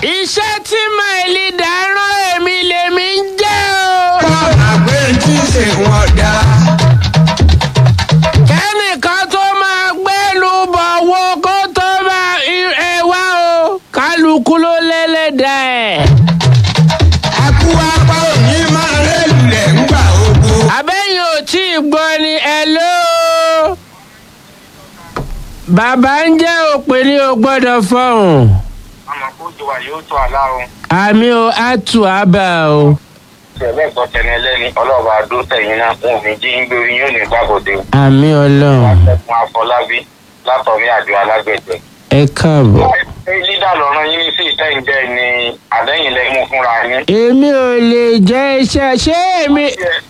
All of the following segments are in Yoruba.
iṣẹ́ tí máìlì dáràn èmi lèmi ń jẹ́ o. àgbẹ̀ tí ń ṣe wọn dá. kẹ́nìkan tó máa gbẹ́lu bọ̀ wo kó tó máa ẹ wá o kálukú ló lẹ́lẹ́dà ẹ̀. akú apá òní máa rẹ́lùlẹ̀ ńgbà ogun. abẹ́yìn ò tí ì gbọ́ ni ẹ ló. bàbá ń jẹ́ òpè ní o gbọ́dọ̀ fọ̀hún. àmọ́ kó jọ wà yóò tó àlá o. àmì o á tù á bà o. tẹ̀lé gbọ́ tẹ̀lé ẹlẹ́ni ọlọ́ọ̀bà àdó tẹ̀yìn náà wọn ò ní jí ń gbé yín ò ní gbàgòdè. àmì ọlọ́run látẹ̀kùn afọlábí látọ̀mí àjọ alágbẹ̀dẹ. ẹ káàbọ̀. ṣé lídà lọ́rọ̀ yín sí ìtẹ́yìnjẹ́ ni àdéhìn lẹ́mú fúnra yín. èmi ò lè jẹ́ iṣẹ́ ṣé èmi.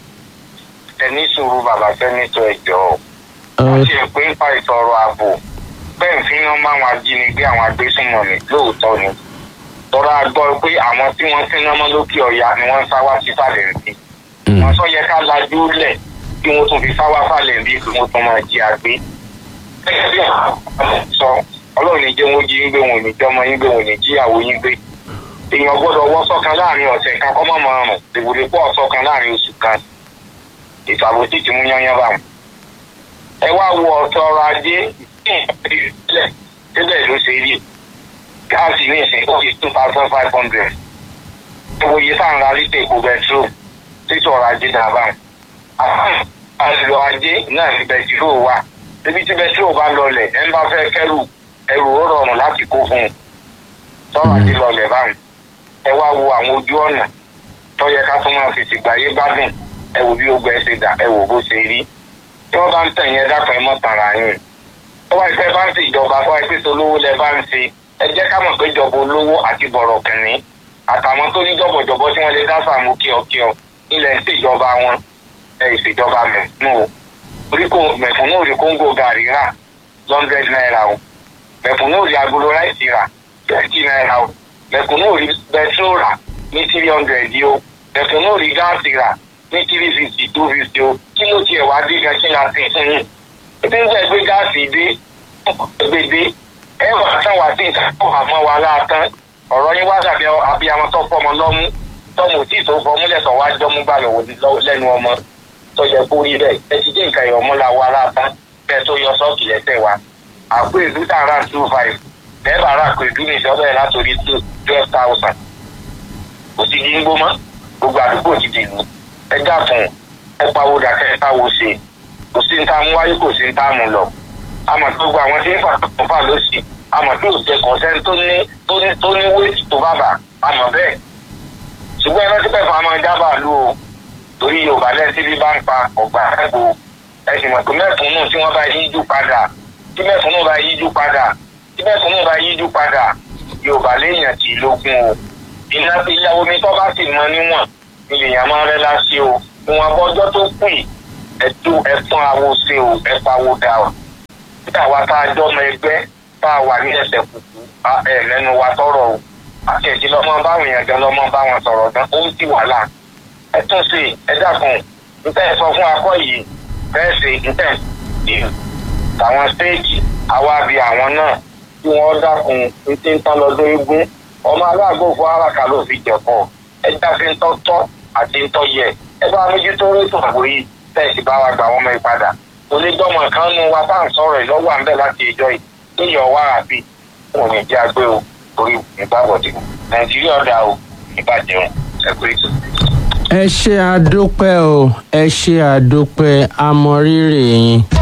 ẹni sùúrù bàbá sẹ́nitọ̀ ẹ̀jọ́ wọ́n ṣe pé ń pa ìsọ̀rọ̀ ààbò bẹ́ẹ̀ ń fi hàn máa wọn ajínigbé àwọn agbésùnmọ̀mí lóòótọ́ ni tọ́ra gbọ́ pé àwọn tí wọ́n fi náà mọ́ lókè ọ̀yà ni wọ́n ń sá wá sísàlẹ̀ rí wọ́n sọ yẹ ká lajú lẹ̀ kí wọ́n tún fi sá wá sàlẹ̀ bí kí wọ́n tún máa jí àgbé. gẹ́gẹ́ bí àwọn sọ ọlọ́run ní jẹ́ wọ́n jí ń gbé wọn ò ní jẹ́ ọmọ yín gbé wọn ò ní jíyàwó yín gbé èèyàn gbọ́dọ̀ wọ́ sọ́kan láàrin ọ̀sẹ̀ kan kọ́ mọ́ máa rùn dèbòdè pọ̀ sọ́kan láàrin oṣù kan ètò ààbò sì ti mú yányán bá wọn. ẹ wá wo ọ̀tọ̀ ọrọ̀ ajé ìpínlẹ̀ tẹ́lẹ̀ ló ṣe rí gáàsì ní ìsìn ó fi two thousand five hundred owó iye tá à ń ra lítà epo bẹtiró títí ọrọ̀ ajé náà bá wọn. àlọ́ ajé náà ní bẹtiró wà níbi tí bẹtiró bá lọlẹ̀ ẹ ń bá fẹ́ kẹ́rù ẹrù ó rọrùn láti kó fún un tọ́rọ̀ ajé lọlẹ̀ báwọn. ẹ wá wo àwọn ojú ọ̀nà tó yẹ ká tún máa fi tìgbà yé gbádùn ẹ wò bí ó gbẹ ṣe dà ẹ wò bó ṣe rí tí wọ́n bá ń tẹ̀yìn ẹ dákun ẹ mọ́ tàrà yín tó wáyé pé bá ń ṣe ìjọba tó wáyé pé solówó lẹ bá ń ṣe ẹ jẹ́ ká mọ̀ pé ìjọba olówó àti bọ̀rọ̀ kìnní àtàwọn tó ní jọ̀bọ̀jọ̀bọ̀ tí wọ́n lè dá sàmú kíọ̀kíọ̀ ilẹ̀ ń ṣèjọba wọn ẹ ìṣèjọba mẹ̀fúnù o orí kò mẹ̀fúnù ò rí kóńgò gàrí rà hundred naira o mẹ̀fúnù ò rí agolo ráìsì rà twenty naira o mẹ̀fúnù ò rí bẹtró rà ní three hundred o mẹ̀fúnù ò rí gáàsì rà ní three fifty two fifty o kí ló tiẹ̀ wá dé gan kí n àti fún yín ebi ń sẹ́ gbé gáàsì dé gbèdé ẹ wà tán wá sí ìta tó àmọ́ wa láàtán ọ̀rọ̀ yín wá dàbí abiyamọ tó fọmọ lọ́mú tọmọ tí tó fọmú lẹ́sọ̀ wá jọ́mú bá lọ́wọ́ lẹ́nu ọmọ tó yẹ kó rí bẹ́ẹ̀ ẹ ti dé nǹkan ìyọ̀mú la wa láàtán bẹ́ẹ̀ tó yọ sọ́ọ̀kì lẹ́sẹ̀ wa àpò ìlú tààrà two five bẹ́ẹ̀ bá rà pé ìlú nìṣẹ́ bẹ́ẹ̀ látòrí two twelve thousand kò sí ní gbó mọ́ gbogbo àdúgbò ti dìlú ẹ dákun ẹ pawó dàkẹ́ ẹ táwo ṣe kò sí ní tá a mú wáyé kò sí ní tá a mú lọ àmọ́ tó gba àwọn tí ń fà tó fà lọ́sì àmọ́ tó jẹ kọ̀ọ̀sẹ́ni tó ní tó ní tó ní wéètì tó bàbà àmọ́ bẹ́ẹ̀ ṣùgbọ́n ẹ̀rọ tí pẹ̀fọ́ àmọ́ jábà lù o torí yorùbá lẹ́sí bí bá ń pa ọ̀gbà ẹ̀gbọ́ ẹ̀sìn mọ̀ pé mẹ́fúnnù tí wọ́n bá yíjú padà tí mẹ́fúnnù bá yíjú padà tí mẹ́fúnnù bá yíjú padà yorùbá léèyàn tì í lógún o iná ìyàwó mi tó bá sì mọ níwọ̀n ilèyàn máa rẹ́ lásì o ìwọ̀n abọ́jọ́ tó kù yìí ẹ̀tún ẹ̀fún awo ṣe o ẹ̀fáwo dà o tí àwa tá a jọmọ ẹgbẹ́ tá a wà ní ẹsẹ̀ kùkù ẹ̀ lẹ́nu wa tọrọ o àti ẹ̀jẹ̀ lọ́mọ báwọn èèyàn gan lọ́mọ báwọn sọ̀rọ̀ gan ó ń ti wàhálà ẹ tún ṣe ẹ dákun níta ẹ sọ fún akọ yìí bẹ́ẹ̀ ṣe níta ẹ tàwọn stéèjì àwa bí àwọn náà tí wọ́n dákun ní tí ń tán lọ́dún eégún ọmọ aláàgbò fún aráka ló fi jẹ̀kọ́ ẹ jáfe ń tọ́tọ́ àti ń tọ́ yẹ ẹ bá mójútó rétò àbò yìí tẹ̀sí bá wa gbà wọ́n mọ́ ìpadà onígbọ́mọ kan nu wa tá à ń sọ̀rọ̀ ẹ̀ lọ́wọ́ à ń bẹ̀ láti ìjọ yìí níyàn wá àbí wọn ò ní jẹ́ agbé o torí ìgbàgbọ́dì nàìjíríà ọ̀dà o ìbàjẹ́ o ẹ̀kú ètò. ẹ ṣe àdúpẹ́ o ẹ ṣe àdúpẹ́ àmọ̀rírì yín.